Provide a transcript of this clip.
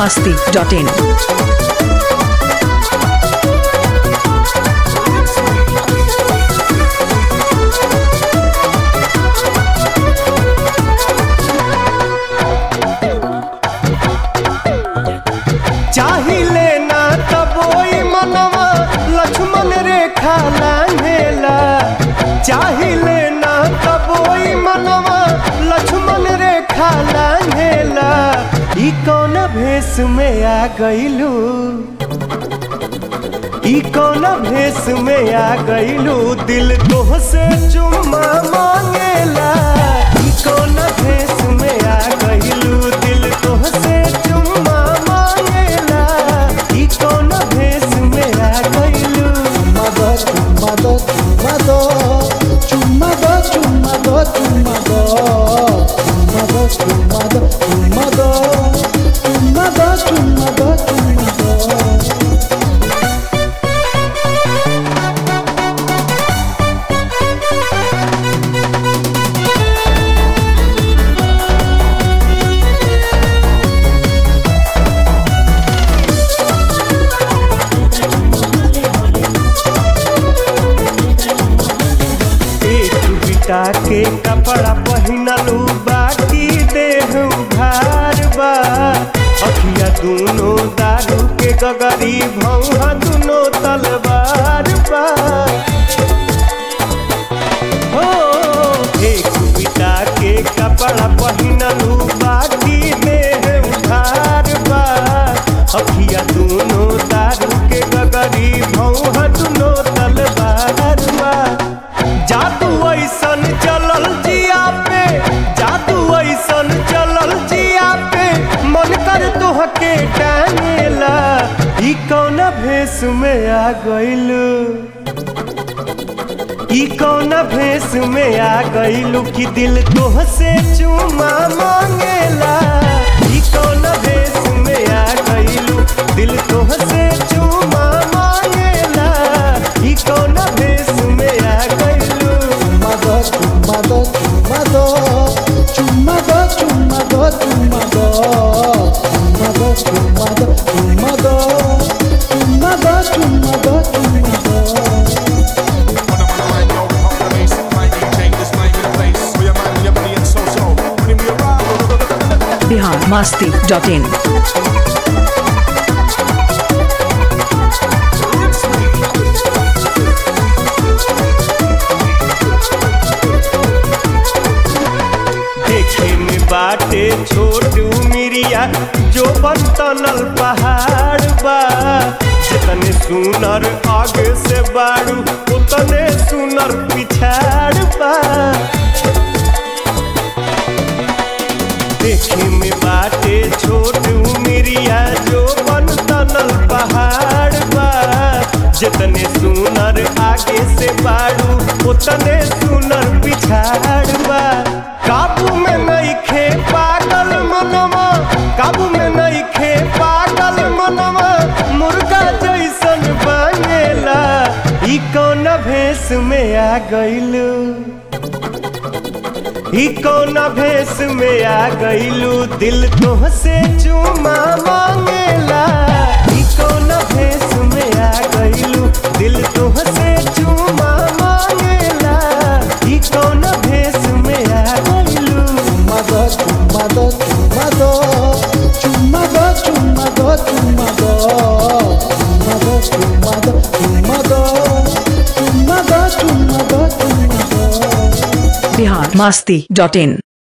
masti.in. चाहिले ना तबोई मनवा लक्ष्मण रेखा लांघेला चाहिले ना तबोई मनवा लक्ष्मण रेखा लांघेला ई कौन भेष में आ गइलू ई कौन भेष में आ गइलू दिल तोह से चुम्मा मांगेला ई कौन भेष में आ गइलू दिल तोह से चुम्मा मांगेला ई कौन भेष में आ गइलू Mother, mother, mother, mother, mother, mother, mother, mother, mother, mother. एक बिटा के कपड़ा पहिनलू बाकी देह उघार बा अखिया दूनो दारू के गगरी भौहा दूनो तलवार बा हो एक बिटा के कपड़ा पहिनलू बाकी देह उघार बा अखिया दूनो दारू के गगरी भौहा दूनो तलवार बा जादू ऐसन चलल जिया पे जादू ऐसन चलल जिया पे मन कर तोहके टांगेला ई कौन भेष में आ गइलू ई कौन भेष में आ गइलू कि दिल तोह से चुमा मांगेला ई कौन भेष में आ गइलू दिल तोह से चुमा मांगेला ई कौन भेष में आ गइलू Mother, mother, mother, mother, mother, mother, mother, mother, mother, mother, mother. Bihar masti.in. देखे में बाटे छोट मिरिया जो बनतनल पहाड़ बा जितने सुनर आगे से बाड़ू उतने सुनर पिछाड़ बा देखे में बाटे छोट मिरिया जो बनतनल पहाड़ बा जितने सुनर आगे से बाड़ू उतने सुनर पिछाड़ बा काबू में नहीं खे पागल मनवा काबू में नहीं खे पागल मनवा मुर्गा जैसन बनेला ई कौन भेष में आ गइलू ई कौन भेष में आ गइलू दिल तोह से चुमा मांगेला ई कौन भेष में आ गइलू दिल तोह से चुमा मांगेला ई कौन भेष में आ गइलू Mother, mother, mother, mother, mother, mother, mother, mother, mother, mother. Bihar masti.in.